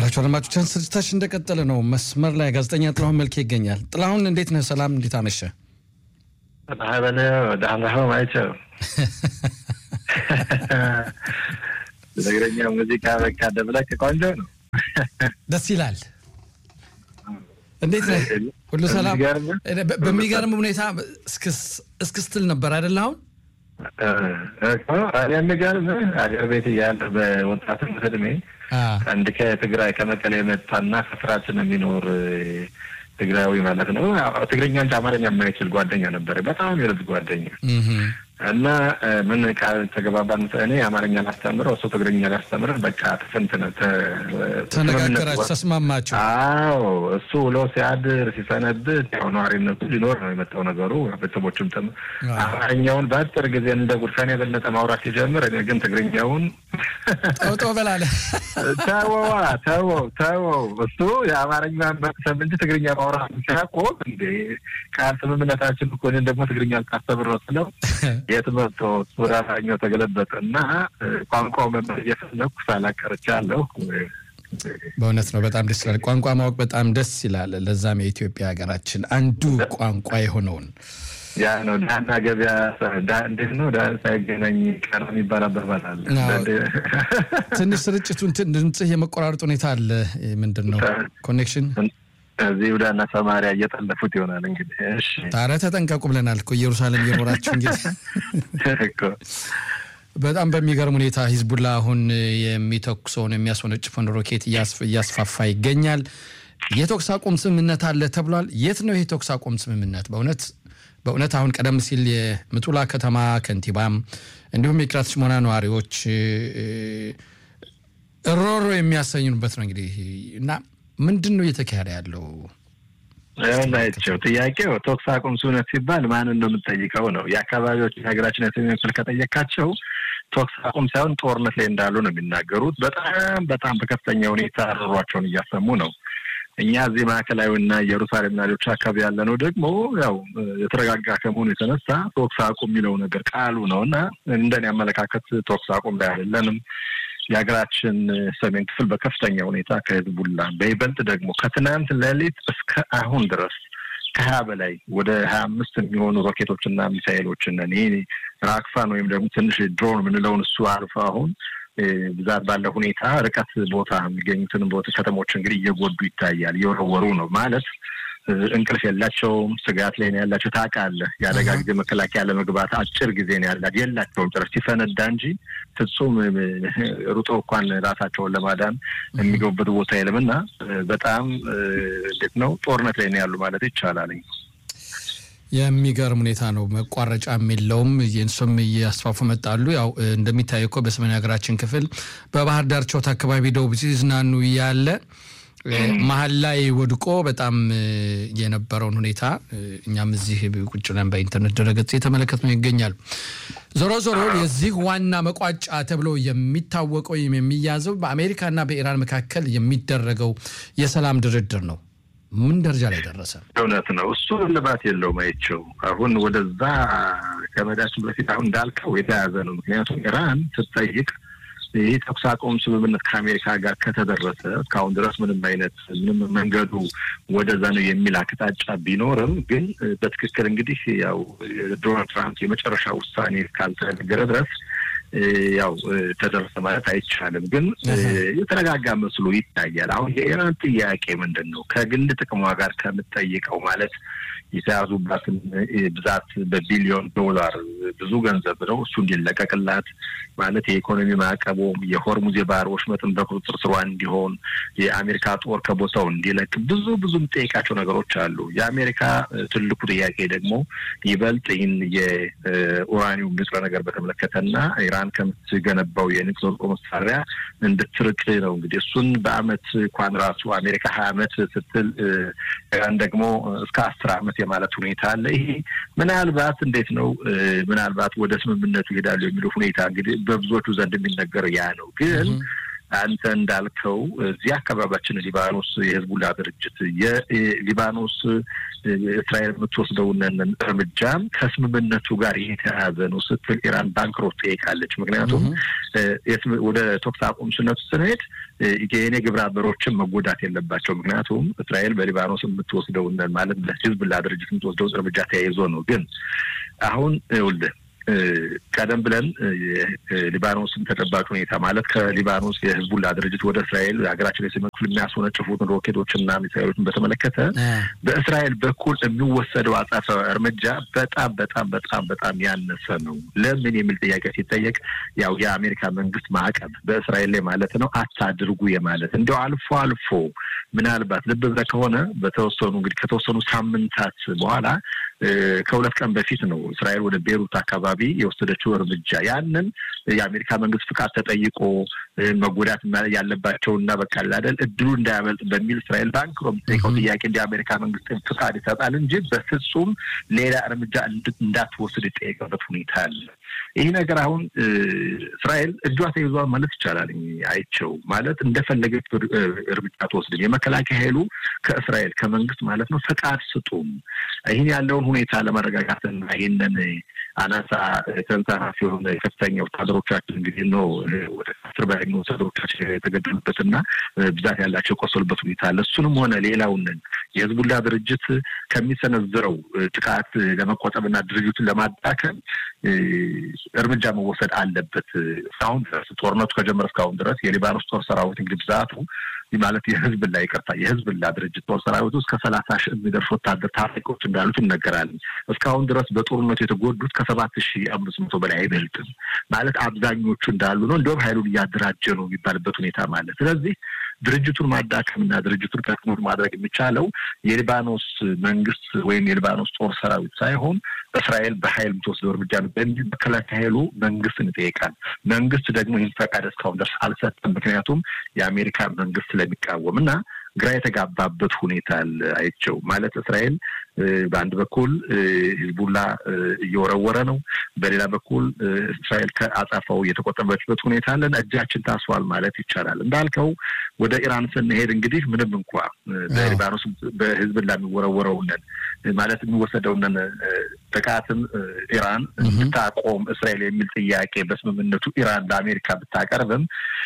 የተከበራችሁ አድማጮቻችን ስርጭታችን እንደቀጠለ ነው። መስመር ላይ ጋዜጠኛ ጥላሁን መልኬ ይገኛል። ጥላሁን እንዴት ነህ? ሰላም፣ እንዴት አመሸ? በነ ዳህናሁ ማይቸው ትግረኛ ሙዚቃ በቃ ደብለቅ ቆንጆ ነው፣ ደስ ይላል። እንዴት ነህ? ሁሉ ሰላም? በሚገርም ሁኔታ እስክስትል ነበር አይደለ? አሁን የሚገርም አገር ቤት እያለሁ በወጣትነት እድሜ አንድ ከትግራይ ከመቀሌ የመጣና ከስራችን የሚኖር ትግራዊ ማለት ነው። ትግርኛ እንጂ አማርኛ የማይችል ጓደኛ ነበረ። በጣም የልብ ጓደኛ እና ምን ቃል ተገባባን። እኔ አማርኛ ላስተምረው፣ እሱ ትግርኛ ላስተምረን። በቃ ትፍንትነ ተነጋገራችሁ፣ ተስማማችሁ? አዎ እሱ ውሎ ሲያድር ሲሰነብት ያው ነዋሪነቱ ሊኖር ነው የመጣው ነገሩ። ቤተሰቦችም ጥም አማርኛውን በአጭር ጊዜ እንደ ጉድፈን የበለጠ ማውራት ሲጀምር፣ እኔ ግን ትግርኛውን ጦጦ በላለ። ተወዋ ተወው ተወው። እሱ የአማርኛ መቅሰም እንጂ ትግርኛ ማውራት ሲያቆም እንዴ ቃል ስምምነታችን እኮ እኔን ደግሞ ትግርኛ ልታስተምረው ስለው የት መጥቶ ወደ አማርኛው ተገለበጠ እና ቋንቋው መማር እየፈለኩ ሳላቀርቻለሁ። በእውነት ነው። በጣም ደስ ይላል። ቋንቋ ማወቅ በጣም ደስ ይላል። ለዛም የኢትዮጵያ ሀገራችን አንዱ ቋንቋ የሆነውን ያ ነው ዳና ገበያ እንዴት ነው ዳ ሳይገናኝ ቀረ የሚባል አባባል አለ። ትንሽ ስርጭቱን ድምፅህ የመቆራረጥ ሁኔታ አለ። ምንድን ነው ኮኔክሽን እዚህ ይሁዳና ሰማሪያ እየጠለፉት ይሆናል እንግዲህ። እሺ ታዲያ ተጠንቀቁ ብለናል እኮ ኢየሩሳሌም እየኖራችሁ እንግዲህ። በጣም በሚገርም ሁኔታ ሂዝቡላ አሁን የሚተኩሰውን የሚያስወነጭፈውን ሮኬት እያስፋፋ ይገኛል። የተኩስ አቁም ስምምነት አለ ተብሏል። የት ነው ይህ የተኩስ አቁም ስምምነት? በእውነት በእውነት አሁን ቀደም ሲል የምጡላ ከተማ ከንቲባም እንዲሁም የኪራት ሽሞና ነዋሪዎች እሮሮ የሚያሰኙበት ነው እንግዲህ እና ምንድን ነው እየተካሄደ ያለው? ናቸው ጥያቄው ተኩስ አቁም ስምምነት ሲባል ማንን ነው የምንጠይቀው ነው። የአካባቢዎች የሀገራችን የሰሜን ክፍል ከጠየቃቸው ተኩስ አቁም ሳይሆን ጦርነት ላይ እንዳሉ ነው የሚናገሩት። በጣም በጣም በከፍተኛ ሁኔታ ሮሯቸውን እያሰሙ ነው። እኛ እዚህ ማዕከላዊና ኢየሩሳሌምና ሌሎች አካባቢ ያለ ነው ደግሞ ያው የተረጋጋ ከመሆኑ የተነሳ ተኩስ አቁም የሚለው ነገር ቃሉ ነው እና እንደኔ አመለካከት ተኩስ አቁም ላይ አይደለንም። የሀገራችን ሰሜን ክፍል በከፍተኛ ሁኔታ ከህዝቡላ በይበልጥ ደግሞ ከትናንት ሌሊት እስከ አሁን ድረስ ከሀያ በላይ ወደ ሀያ አምስት የሚሆኑ ሮኬቶችና ሚሳይሎችን ይሄ ራክፋን ወይም ደግሞ ትንሽ ድሮን የምንለውን እሱ አልፎ አሁን ብዛት ባለ ሁኔታ ርቀት ቦታ የሚገኙትን ቦታ ከተሞች እንግዲህ እየጎዱ ይታያል። እየወረወሩ ነው ማለት እንቅልፍ የላቸውም። ስጋት ላይ ነው ያላቸው። ታውቃለህ፣ የአደጋ ጊዜ መከላከያ ለመግባት አጭር ጊዜ ነው ያላ የላቸውም ጭራሽ ሲፈነዳ እንጂ ፍጹም ሩጦ እንኳን ራሳቸውን ለማዳን የሚገቡበት ቦታ የለም እና በጣም እንዴት ነው ጦርነት ላይ ነው ያሉ ማለት ይቻላል። የሚገርም ሁኔታ ነው። መቋረጫም የለውም። እሱም እያስፋፉ መጣሉ። ያው እንደሚታየው እኮ በሰሜን ሀገራችን ክፍል በባህር ዳርቻው አካባቢ ደቡብ ሲዝናኑ ያለ መሀል ላይ ወድቆ በጣም የነበረውን ሁኔታ እኛም እዚህ ቁጭ ብለን በኢንተርኔት ድረገጽ የተመለከት ነው ይገኛል። ዞሮ ዞሮ የዚህ ዋና መቋጫ ተብሎ የሚታወቀው ወይም የሚያዘው በአሜሪካና በኢራን መካከል የሚደረገው የሰላም ድርድር ነው። ምን ደረጃ ላይ ደረሰ? እውነት ነው። እሱ እልባት የለውም። አይቼው አሁን ወደዛ ከመዳችን በፊት አሁን እንዳልከው የተያዘ ነው። ምክንያቱም ኢራን ስትጠይቅ ይህ ተኩስ አቁም ስምምነት ከአሜሪካ ጋር ከተደረሰ እስካሁን ድረስ ምንም አይነት ምንም መንገዱ ወደዛ ነው የሚል አቅጣጫ ቢኖርም ግን በትክክል እንግዲህ ያው ዶናልድ ትራምፕ የመጨረሻ ውሳኔ ካልተነገረ ድረስ ያው ተደረሰ ማለት አይቻልም። ግን የተረጋጋ መስሎ ይታያል። አሁን የኢራን ጥያቄ ምንድን ነው? ከግል ጥቅሟ ጋር ከምትጠይቀው ማለት የተያዙባትን ብዛት በቢሊዮን ዶላር ብዙ ገንዘብ ነው። እሱ እንዲለቀቅላት ማለት የኢኮኖሚ ማዕቀቡም የሆርሙዝ የባህር ወሽመጥን በቁጥጥር ስሯ እንዲሆን የአሜሪካ ጦር ከቦታው እንዲለቅ ብዙ ብዙ የምጠይቃቸው ነገሮች አሉ። የአሜሪካ ትልቁ ጥያቄ ደግሞ ይበልጥ ይህን የኡራኒውም ንጥረ ነገር በተመለከተና ኢራን ከምትገነባው የኒውክሌር ጦር መሳሪያ እንድትርቅ ነው። እንግዲህ እሱን በአመት እንኳን ራሱ አሜሪካ ሀያ አመት ስትል ኢራን ደግሞ እስከ አስር አመት የማለት ሁኔታ አለ። ይሄ ምናልባት እንዴት ነው ምናልባት ወደ ስምምነቱ ይሄዳሉ የሚለው ሁኔታ እንግዲህ በብዙዎቹ ዘንድ የሚነገረው ያ ነው። ግን አንተ እንዳልከው እዚህ አካባቢያችን ሊባኖስ የህዝቡላ ድርጅት የሊባኖስ እስራኤል የምትወስደውን እርምጃም ከስምምነቱ ጋር የተያያዘ ነው ስትል ኢራን ባንክሮት ጠይቃለች። ምክንያቱም ወደ ተኩስ አቁም ስነቱ ስንሄድ የኔ ግብረ አበሮችን መጎዳት የለባቸው። ምክንያቱም እስራኤል በሊባኖስ የምትወስደውን ማለት ለህዝብላ ድርጅት የምትወስደውን እርምጃ ተያይዞ ነው። ግን አሁን ይኸውልህ ቀደም ብለን ሊባኖስን ተጨባጭ ሁኔታ ማለት ከሊባኖስ የህዝቡላ ድርጅት ወደ እስራኤል ሀገራችን ላይ ክፍል የሚያስወነጭፉትን ሮኬቶችና ሚሳይሎችን በተመለከተ በእስራኤል በኩል የሚወሰደው አጻፈ እርምጃ በጣም በጣም በጣም በጣም ያነሰ ነው። ለምን የሚል ጥያቄ ሲጠየቅ ያው የአሜሪካ መንግስት ማዕቀብ በእስራኤል ላይ ማለት ነው አታድርጉ የማለት እንዲያው አልፎ አልፎ ምናልባት ልብ ብለህ ከሆነ በተወሰኑ እንግዲህ ከተወሰኑ ሳምንታት በኋላ ከሁለት ቀን በፊት ነው እስራኤል ወደ ቤሩት አካባቢ የወሰደችው እርምጃ። ያንን የአሜሪካ መንግስት ፍቃድ ተጠይቆ መጎዳት ያለባቸውና በቃ አይደል እድሉ እንዳያመልጥ በሚል እስራኤል ባንክ የምጠይቀው ጥያቄ እንደ አሜሪካ መንግስት ፍቃድ ይሰጣል እንጂ በፍጹም ሌላ እርምጃ እንዳትወስድ የጠየቀበት ሁኔታ አለ። ይህ ነገር አሁን እስራኤል እጇ ተይዟል ማለት ይቻላል። አይቸው ማለት እንደፈለገች እርምጃ ትወስድም። የመከላከያ ኃይሉ ከእስራኤል ከመንግስት ማለት ነው ፈቃድ ስጡም ይህን ያለውን ሁኔታ ለመረጋጋትና ይህንን አናሳ ተንሳፋፊ የሆነ ከፍተኛ ወታደሮቻችን እንግዲህ ነው ወደ አስር በላይ ወታደሮቻችን የተገደሉበትና ብዛት ያላቸው የቆሰሉበት ሁኔታ አለ። እሱንም ሆነ ሌላውን የህዝቡላ ድርጅት ከሚሰነዝረው ጥቃት ለመቆጠብና ድርጅቱን ለማዳከም እርምጃ መወሰድ አለበት። እስካሁን ድረስ ጦርነቱ ከጀመረ እስካሁን ድረስ የሊባኖስ ጦር ሰራዊት እንግዲህ ብዛቱ ማለት የህዝብላ ይቅርታ የህዝብላ ድርጅት ጦር ሰራዊት ውስጥ ከሰላሳ ሺህ የሚደርሱ ወታደር ታጣቂዎች እንዳሉት ይነገራል። እስካሁን ድረስ በጦርነቱ የተጎዱት ከሰባት ሺህ አምስት መቶ በላይ አይበልጥም። ማለት አብዛኞቹ እንዳሉ ነው። እንዲሁም ሀይሉን እያደራጀ ነው የሚባልበት ሁኔታ ማለት ስለዚህ ድርጅቱን ማዳከምና ድርጅቱን ከክሙር ማድረግ የሚቻለው የሊባኖስ መንግስት ወይም የሊባኖስ ጦር ሰራዊት ሳይሆን እስራኤል በሀይል የምትወስደው እርምጃ ነው በሚል መከላከያ ኃይሉ መንግስትን ይጠይቃል። መንግስት ደግሞ ይህን ፈቃድ እስካሁን ድረስ አልሰጠም። ምክንያቱም የአሜሪካ መንግስት ስለሚቃወም እና ግራ የተጋባበት ሁኔታ አይቸው ማለት እስራኤል በአንድ በኩል ሂዝቡላ እየወረወረ ነው፣ በሌላ በኩል እስራኤል ከአጻፋው እየተቆጠበችበት ሁኔታ አለን። እጃችን ታስሯል ማለት ይቻላል። እንዳልከው ወደ ኢራን ስንሄድ እንግዲህ ምንም እንኳ በሊባኖስ በሂዝቡላ የሚወረወረውንን ማለት የሚወሰደውንን ጥቃትም ኢራን ብታቆም እስራኤል የሚል ጥያቄ በስምምነቱ ኢራን ለአሜሪካ ብታቀርብም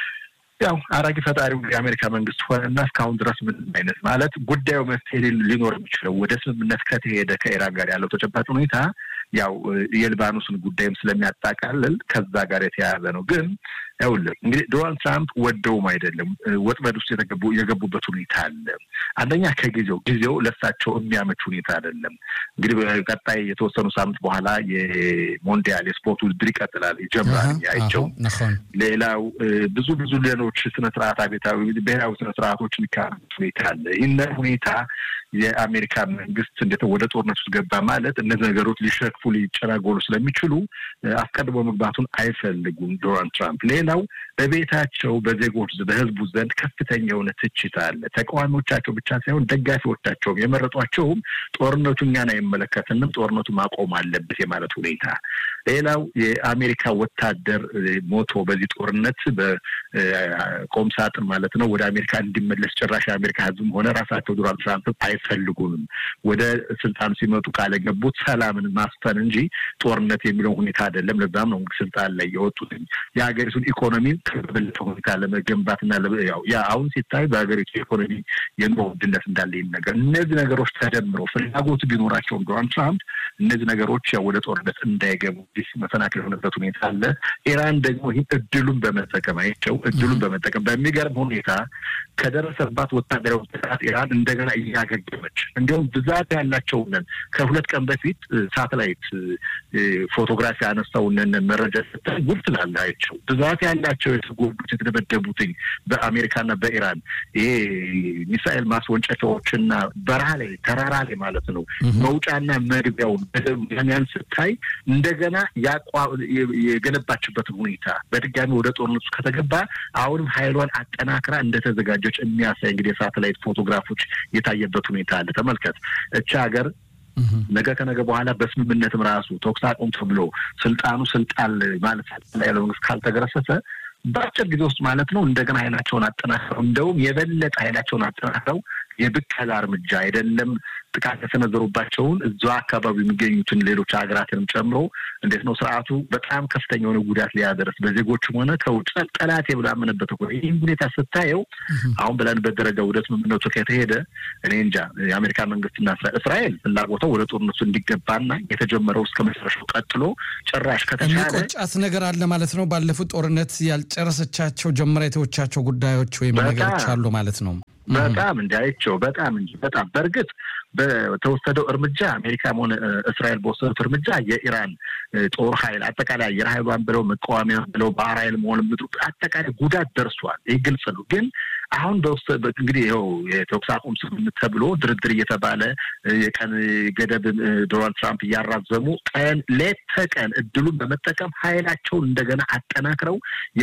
ያው አራጊ ፈጣሪው የአሜሪካ መንግስት ሆነና እስካሁን ድረስ ምንም አይነት ማለት ጉዳዩ መፍትሄ ሊኖር የሚችለው ወደ ስምምነት ከተሄደ ከኢራን ጋር ያለው ተጨባጭ ሁኔታ ያው የሊባኖስን ጉዳይም ስለሚያጣቃልል ከዛ ጋር የተያያዘ ነው። ግን ይኸውልህ እንግዲህ ዶናልድ ትራምፕ ወደውም አይደለም ወጥመድ ውስጥ የገቡበት ሁኔታ አለ። አንደኛ ከጊዜው ጊዜው ለሳቸው የሚያመች ሁኔታ አይደለም። እንግዲህ በቀጣይ የተወሰኑ ሳምንት በኋላ የሞንዲያል የስፖርት ውድድር ይቀጥላል ይጀምራል። አይቸው ሌላው ብዙ ብዙ ሌሎች ስነስርዓት አቤታዊ ብሔራዊ ስነስርዓቶች የሚካሄዱበት ሁኔታ አለ። ይህንን ሁኔታ የአሜሪካ መንግስት እንዴት ወደ ጦርነት ውስጥ ገባ ማለት እነዚህ ነገሮች ሊሸክፉ ሊጨናጎሉ ስለሚችሉ አስቀድሞ መግባቱን አይፈልጉም ዶናልድ ትራምፕ። ሌላው በቤታቸው በዜጎች በህዝቡ ዘንድ ከፍተኛ የሆነ ትችት አለ። ተቃዋሚዎቻቸው ብቻ ሳይሆን ደጋፊዎቻቸውም የመረጧቸውም ጦርነቱ እኛን አይመለከትንም፣ ጦርነቱ ማቆም አለበት የማለት ሁኔታ። ሌላው የአሜሪካ ወታደር ሞቶ በዚህ ጦርነት በቆም ሳጥን ማለት ነው ወደ አሜሪካ እንዲመለስ ጭራሽ የአሜሪካ ህዝብም ሆነ ራሳቸው ዶናልድ ትራምፕ አይፈልጉንም። ወደ ስልጣን ሲመጡ ቃል የገቡት ሰላምን ማስፈን እንጂ ጦርነት የሚለው ሁኔታ አይደለም። ለዛም ነው ስልጣን ላይ የወጡት የሀገሪቱን ኢኮኖሚ በበለጠ ሁኔታ ለመገንባትና ያ አሁን ሲታይ በሀገሪቱ ኢኮኖሚ የኑሮ ውድነት እንዳለ ነገር እነዚህ ነገሮች ተደምረው ፍላጎቱ ቢኖራቸውም ዶናልድ ትራምፕ እነዚህ ነገሮች ያው ወደ ጦርነት እንዳይገቡ መሰናክል የሆነበት ሁኔታ አለ። ኢራን ደግሞ ይህ እድሉን በመጠቀም አይቸው እድሉን በመጠቀም በሚገርም ሁኔታ ከደረሰባት ወታደራዊ ጥቃት ኢራን እንደገና እያገገመች እንዲሁም ብዛት ያላቸውንን ከሁለት ቀን በፊት ሳተላይት ፎቶግራፊ ያነሳውንን መረጃ ስታይ ጉድ ትላለህ። አይቸው ብዛት ያላቸው የተጎዱት የተደበደቡትኝ በአሜሪካና በኢራን ይሄ ሚሳኤል ማስወንጨፊያዎችና በረሃ ላይ ተራራ ላይ ማለት ነው መውጫና መግቢያውን ያን ስታይ እንደገና የገነባችበትን ሁኔታ በድጋሚ ወደ ጦርነቱ ከተገባ አሁንም ኃይሏን አጠናክራ እንደተዘጋጀች የሚያሳይ እንግዲህ የሳተላይት ፎቶግራፎች የታየበት ሁኔታ አለ። ተመልከት እቺ ሀገር ነገ ከነገ በኋላ በስምምነትም ራሱ ተኩስ አቁም ተብሎ ስልጣኑ ስልጣን ማለት ላይ ያለው መንግስት ካልተገረሰሰ በአጭር ጊዜ ውስጥ ማለት ነው እንደገና ኃይላቸውን አጠናክረው እንደውም የበለጠ ኃይላቸውን አጠናክረው የብቀላ እርምጃ አይደለም ጥቃት የተሰነዘሩባቸውን እዛ አካባቢ የሚገኙትን ሌሎች ሀገራትንም ጨምሮ እንዴት ነው ስርዓቱ በጣም ከፍተኛ የሆነ ጉዳት ሊያደርስ በዜጎችም ሆነ ከውጭ ጠላት የብላምንበት እኮ ይህም ሁኔታ ስታየው አሁን ብለንበት ደረጃ ወደ ስምምነቱ ከተሄደ እኔ እንጃ የአሜሪካ መንግስትና እስራኤል ፍላጎተው ወደ ጦርነቱ እንዲገባና የተጀመረው እስከ መጨረሻው ቀጥሎ ጭራሽ ከተቻለ የሚቆጫት ነገር አለ ማለት ነው። ባለፉት ጦርነት ያልጨረሰቻቸው ጀምራ የተወቻቸው ጉዳዮች ወይም ነገሮች አሉ ማለት ነው። በጣም እንዲያይቸው በጣም እንጂ በጣም በእርግጥ በተወሰደው እርምጃ አሜሪካም ሆነ እስራኤል በወሰዱት እርምጃ የኢራን ጦር ኃይል አጠቃላይ አየር ኃይሏን ብለው መቃወሚያ ብለው ባህር ኃይል መሆን ምድሩ አጠቃላይ ጉዳት ደርሷል። ይህ ግልጽ ነው። ግን አሁን በውስጥ እንግዲህ ይኸው የተኩስ አቁም ስምምነት ተብሎ ድርድር እየተባለ የቀን ገደብ ዶናልድ ትራምፕ እያራዘሙ ቀን ሌት ተቀን እድሉን በመጠቀም ኃይላቸውን እንደገና አጠናክረው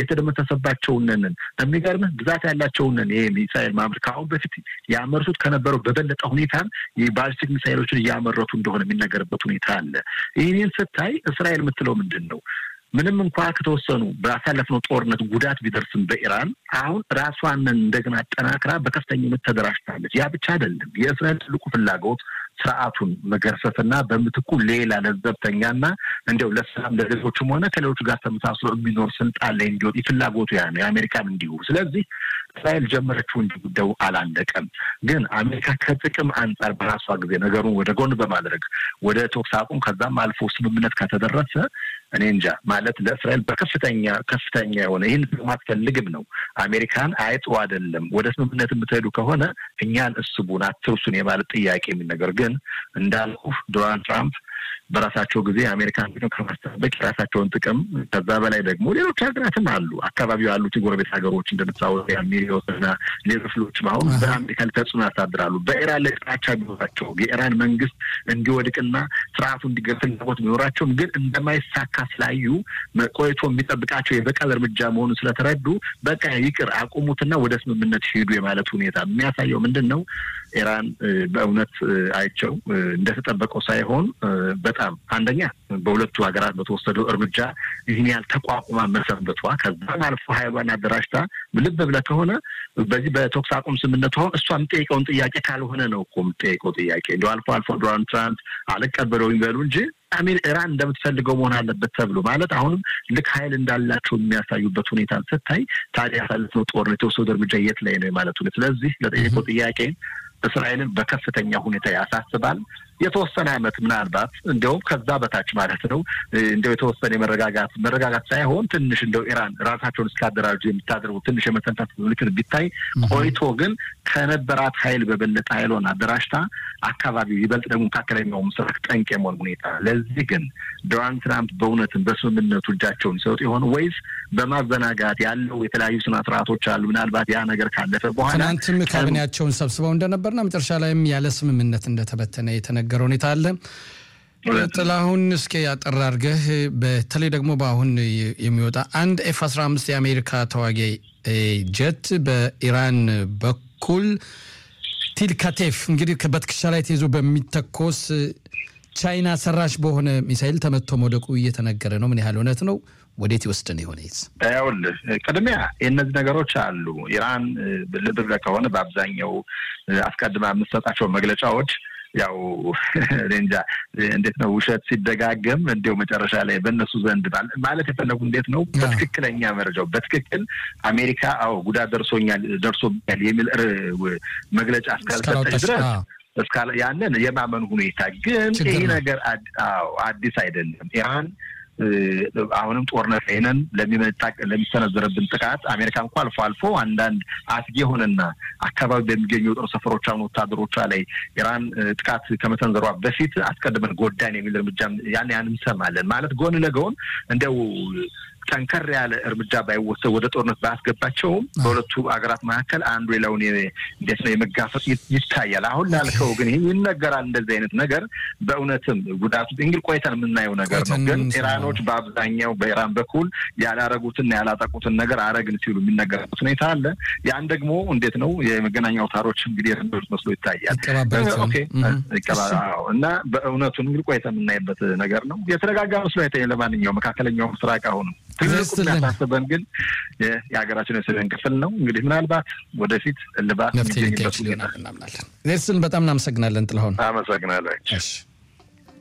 የተደመሰሰባቸውንን የሚገርምህ ብዛት ያላቸውንን ይሄ ሚሳይል ማምረት ከአሁን በፊት ያመርቱት ከነበረው በበለጠ ሁኔታም የባሊስቲክ ሚሳይሎችን እያመረቱ እንደሆነ የሚነገርበት ሁኔታ አለ። ይህንን ስታይ እስራኤል የምትለው ምንድን ነው? ምንም እንኳ ከተወሰኑ ባሳለፍነው ጦርነት ጉዳት ቢደርስም በኢራን አሁን ራሷን እንደገና አጠናክራ በከፍተኝነት ተደራጅታለች። ያ ብቻ አይደለም። የእስራኤል ትልቁ ፍላጎት ስርዓቱን መገርሰስና በምትኩ ሌላ ለዘብተኛና እንዲያው ለሰላም ለሌሎችም ሆነ ከሌሎቹ ጋር ተመሳስሎ የሚኖር ስልጣን ላይ እንዲወጥ ፍላጎቱ ያ ነው። የአሜሪካም እንዲሁ። ስለዚህ እስራኤል ጀመረችው እንጂ ጉዳዩ አላለቀም። ግን አሜሪካ ከጥቅም አንጻር በራሷ ጊዜ ነገሩን ወደ ጎን በማድረግ ወደ ተኩስ አቁም ከዛም አልፎ ስምምነት ከተደረሰ እኔ እንጃ ማለት ለእስራኤል በከፍተኛ ከፍተኛ የሆነ ይህን ማትፈልግም ነው። አሜሪካን አይጥሩ አይደለም ወደ ስምምነት የምትሄዱ ከሆነ እኛን እስቡን አትርሱን የማለት ጥያቄ የሚነገር ግን እንዳልኩ ዶናልድ ትራምፕ በራሳቸው ጊዜ አሜሪካን ከማስጠበቅ የራሳቸውን ጥቅም ከዛ በላይ ደግሞ ሌሎች ሀገራትም አሉ። አካባቢው ያሉት የጎረቤት ሀገሮች እንደምታወቅ ሚሪዮትና ሌሎችም አሁን በአሜሪካ ላይ ተጽዕኖ ያሳድራሉ። በኢራን ላይ ጥላቻ ቢኖራቸው የኢራን መንግስት እንዲወድቅና ስርዓቱ እንዲገር ፍላጎት ቢኖራቸውም ግን እንደማይሳካ ስላዩ ቆይቶ የሚጠብቃቸው የበቀል እርምጃ መሆኑን ስለተረዱ በቃ ይቅር አቁሙትና ወደ ስምምነት ሄዱ የማለት ሁኔታ የሚያሳየው ምንድን ነው? ኢራን በእውነት አይቸው እንደተጠበቀው ሳይሆን በጣም አንደኛ በሁለቱ ሀገራት በተወሰደው እርምጃ ይህን ያህል ተቋቁማ መሰንበቷ ከዛም አልፎ ሀይሏን አደራጅታ ልብ ብለህ ከሆነ በዚህ በተኩስ አቁም ስምምነቱ አሁን እሷ የምጠይቀውን ጥያቄ ካልሆነ ነው እኮ የምጠይቀው ጥያቄ እንዲ አልፎ አልፎ ዶናልድ ትራምፕ አልቀበለውም ይበሉ እንጂ አሜን ኢራን እንደምትፈልገው መሆን አለበት ተብሎ ማለት አሁንም ልክ ሀይል እንዳላቸው የሚያሳዩበት ሁኔታ ስታይ ታዲያ ያሳለፍነው ጦርነት የተወሰዱ እርምጃ የት ላይ ነው የማለት ሁኔታ ስለዚህ ለጠየቀው ጥያቄ እስራኤልን በከፍተኛ ሁኔታ ያሳስባል። የተወሰነ ዓመት ምናልባት እንዲያውም ከዛ በታች ማለት ነው እንዲያው የተወሰነ የመረጋጋት መረጋጋት ሳይሆን ትንሽ እንደው ኢራን ራሳቸውን እስካደራጁ የምታደርጉ ትንሽ የመተንታት ምልክት ቢታይ ቆይቶ ግን ከነበራት ኃይል በበለጠ ኃይሏን አደራጅታ አካባቢው ይበልጥ ደግሞ መካከለኛው ምስራቅ ጠንቅ የመሆን ሁኔታ ለዚህ ግን ዶናልድ ትራምፕ በእውነትም በስምምነቱ እጃቸውን ይሰጡ የሆነ ወይስ በማዘናጋት ያለው የተለያዩ ስነ ስርዓቶች አሉ። ምናልባት ያ ነገር ካለፈ በኋላ ትናንትም ካቢኔያቸውን ሰብስበው እንደነበርና መጨረሻ ላይም ያለ ስምምነት እንደተበተነ የተነገረ ሁኔታ አለ። ጥላሁን እስኪ ያጠር አድርገህ በተለይ ደግሞ በአሁን የሚወጣ አንድ ኤፍ 15 የአሜሪካ ተዋጊ ጀት በኢራን በኩል ቲልካቴፍ እንግዲህ በትከሻ ላይ ተይዞ በሚተኮስ ቻይና ሰራሽ በሆነ ሚሳይል ተመቶ መውደቁ እየተነገረ ነው። ምን ያህል እውነት ነው? ወዴት ይወስድን የሆነ ይኸውልህ፣ ቅድሚያ የእነዚህ ነገሮች አሉ። ኢራን ልብ ብለህ ከሆነ በአብዛኛው አስቀድማ የምትሰጣቸው መግለጫዎች ያው እንጃ እንዴት ነው ውሸት ሲደጋገም እንዲያው መጨረሻ ላይ በእነሱ ዘንድ ማለት የፈለጉ እንዴት ነው በትክክለኛ መረጃው በትክክል አሜሪካ አዎ ጉዳት ደርሶኛል ደርሶብኛል የሚል መግለጫ እስካልሰጠች ድረስ እስካለ ያንን የማመን ሁኔታ ግን ይህ ነገር አዲስ አይደለም። ኢራን አሁንም ጦርነት ላይ ነን ለሚሰነዘረብን ጥቃት አሜሪካ እንኳ አልፎ አልፎ አንዳንድ አስጊ የሆነና አካባቢ በሚገኙ የጦር ሰፈሮች አሁን ወታደሮቿ ላይ ኢራን ጥቃት ከመሰንዘሯ በፊት አስቀድመን ጎዳን የሚል እርምጃ ያን ያን እንሰማለን። ማለት ጎን ለጎን እንደው ጠንከር ያለ እርምጃ ባይወሰድ ወደ ጦርነት ባያስገባቸውም በሁለቱ ሀገራት መካከል አንዱ ሌላውን እንዴት ነው የመጋፈጥ ይታያል። አሁን ላልከው ግን ይህ ይነገራል። እንደዚህ አይነት ነገር በእውነትም ጉዳቱ እንግዲህ ቆይተን የምናየው ነገር ነው። ግን ኢራኖች በአብዛኛው በኢራን በኩል ያላረጉትና ያላጠቁትን ነገር አረግን ሲሉ የሚነገርበት ሁኔታ አለ። ያን ደግሞ እንዴት ነው የመገናኛ አውታሮች እንግዲህ ረንዶች መስሎ ይታያል እና በእውነቱን እንግዲህ ቆይተን የምናይበት ነገር ነው። የተረጋጋ መስሎ አይታይም። ለማንኛውም መካከለኛው ምስራቅ አሁንም ትልቁ የሚያሳስበን ግን የሀገራችን የሰሜን ክፍል ነው። እንግዲህ ምናልባት ወደፊት እልባት መፍትሄ ሊካሄድ ይሆናል እናምናለን። ዜርስን በጣም እናመሰግናለን ጥላሁን። አመሰግናለሁ።